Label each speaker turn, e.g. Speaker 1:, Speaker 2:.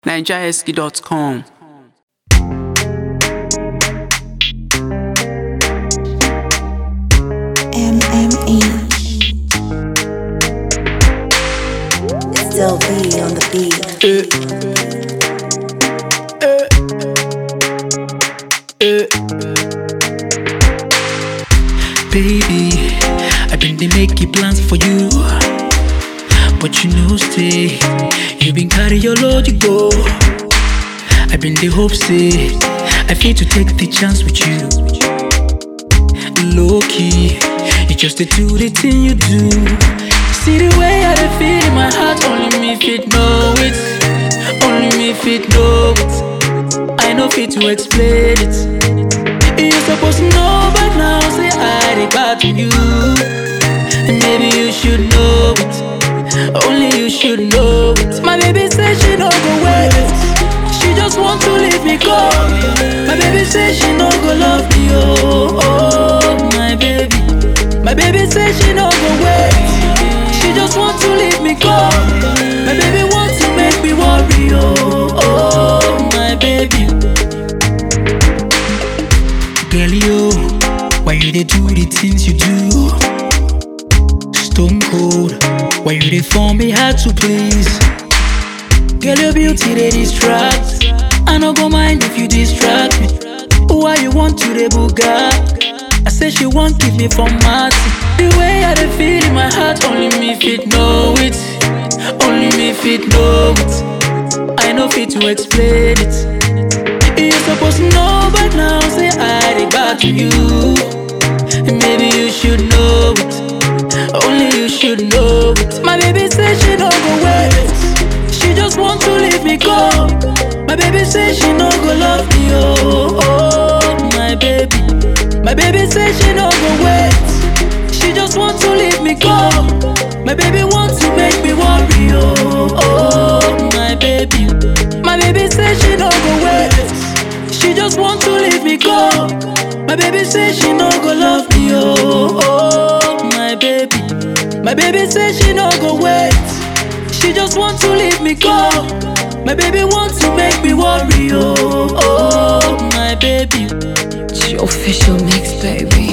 Speaker 1: nigerhusky.com.
Speaker 2: MMA. It's still B on the beat.
Speaker 3: Baby, I been they make it plans for you. But you know, stay. You been carry your load, you go. I been the hope, say. I feel to take the chance with you. Low key, you just to do the thing you do. See the way I dey feel in my heart, only me fit know it. Only me fit know it. I know fit to explain it. You supposed to know by now, say I did bad to you. And maybe you should know it. Only you should know it. My baby said she no go wait. She just want to leave me go. My baby said she no go love me, oh, oh, my baby. My baby said she no go wait. She just want to leave me go. My baby want to make me worry, oh, oh, my baby. Girl, you, why you dey do the things you do? Stone cold, why you dey form me hard to please? Girl, your beauty they distract. I no go mind if you distract me. Why you want to the buga? I say she won't give me for mercy. The way I dey feel in my heart, only me fit know it. Only me fit know it. I know fit to explain it. You supposed to know by now, say I did bad to you. And maybe you should know it. Only you should know it. My baby said she no go wait. She just want to leave me go. My baby said she no go love me, oh, oh, my baby. My baby said she no go wait. She just want to leave me go. My baby want to make me worry, oh, oh, my baby. My baby said she no go wait. She just want to leave me go. My baby said she no go love me, oh, oh, my baby. My baby said she no go wait. She just want to leave me go. My baby want to make me worry, oh, oh, my baby.
Speaker 2: It's your official mix, baby.